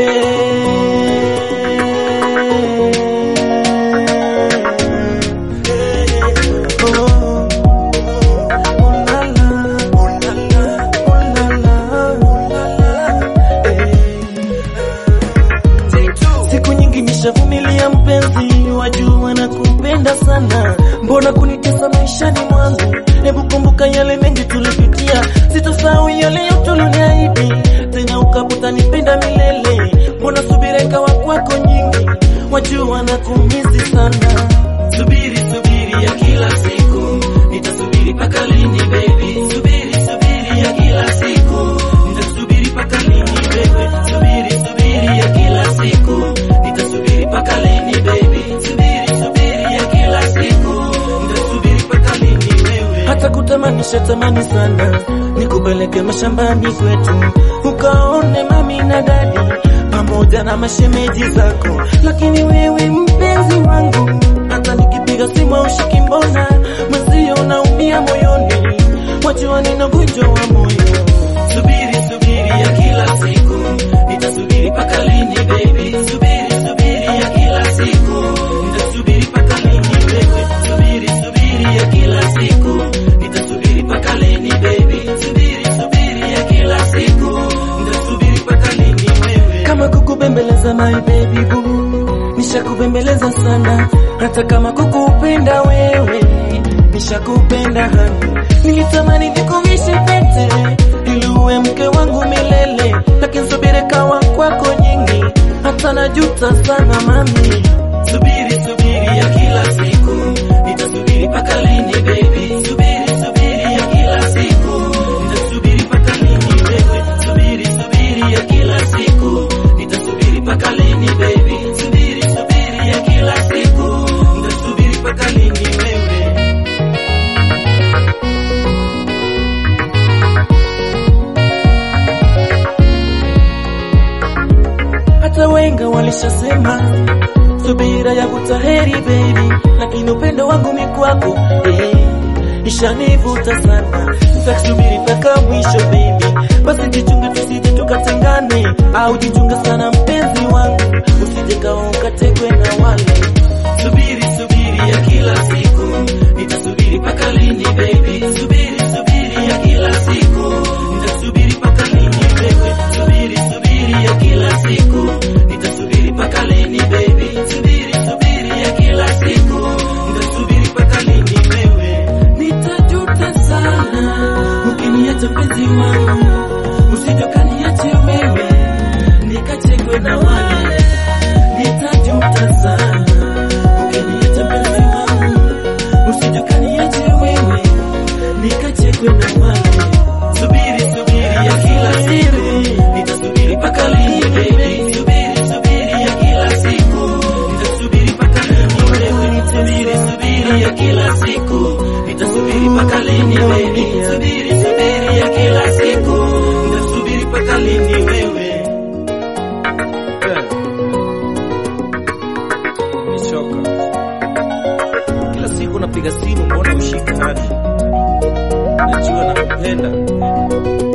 Oh. Oh la la, oh la la, oh la la, oh la la, eh. Siku nyingi nishavumilia mpenzi, wajua na kupenda sana, mbona kunitesa maishani mwangu? Hebu kumbuka yale mengi tulipitia, sitosahau yale yote uliniahidi, tena ukaputa nipenda milele. Mbona subira ikawa kwako nyingi, wajua na kumisi sana. Subiri, subiri ya kila siku, nitasubiri paka lini baby? Subiri, subiri ya kila siku, nitasubiri paka lini baby? Subiri, subiri ya kila siku, nitasubiri paka lini baby? Subiri, subiri ya kila siku, nitasubiri paka lini wewe? hata kutamanisha tamani sana, nikupeleke mashambani kwetu ukaone mami na dadi pamoja na mashemeji zako, lakini wewe mpenzi wangu, hata nikipiga simu aushiki, mbona mwenzio unaumia moyoni, wajua nina ugonjwa wa moyo. Subiri, subiri ya kila siku, nitasubiri paka lini baby? Subiri, subiri ya kila siku, nitasubiri paka lini baby? Subiri, subiri ya kila siku, nitasubiri paka lini baby? Subiri, subiri ya kila siku, nitasubiri paka lini wewe? kama kukubembeleza my baby boo, nishakubembeleza sana, hata kama kukupenda wewe, nishakupenda hani, nilitamani nikuvishe pete ili uwe mke wangu milele, lakini subira kawa kwako nyingi, hata najuta sana mami. Subiri, subiri ya kila siku, nitasubiri paka lini baby? Subiri, subiri ya kila siku, nitasubiri paka lini wewe? Subiri, subiri ya kila siku, nitasubiri paka lini baby? Subiri, subiri ya kila siku, nitasubiri paka lini wewe? hata wenga walishasema subira ya kutaheri baby, lakini upendo wangu mikwako eh, ishanivuta sana, nitakusubiri mpaka mwisho baby. Basi jichunge tusije tukatengane, au jichunge sana mpenzi wangu, usije kawa ukatekwe na wale Subiri, subiri ya kila siku, nitasubiri paka lini baby? Subiri, subiri ya kila siku, nitasubiri paka lini wewe? Subiri, subiri ya kila siku, nitasubiri paka lini baby? Subiri, subiri ya kila siku, nitasubiri paka lini wewe? nitajuta sana ukiniacha penzi wangu, usije kaniache wewe nikachekwe na wale. Nitajuta sana ukiniacha penzi wangu, usije kaniache wewe nikachekwe na wale. Subiri, subiri ya kila siku, nitasubiri paka lini baby? Subiri, subiri ya kila siku, nitasubiri paka lini wewe? Subiri, subiri ya kila siku, nitasubiri paka lini baby? Subiri, subiri ya kila siku, nitasubiri paka lini wewe? Nimechoka. Kila siku napiga simu, mbona ushika hadi? Najua nakupenda,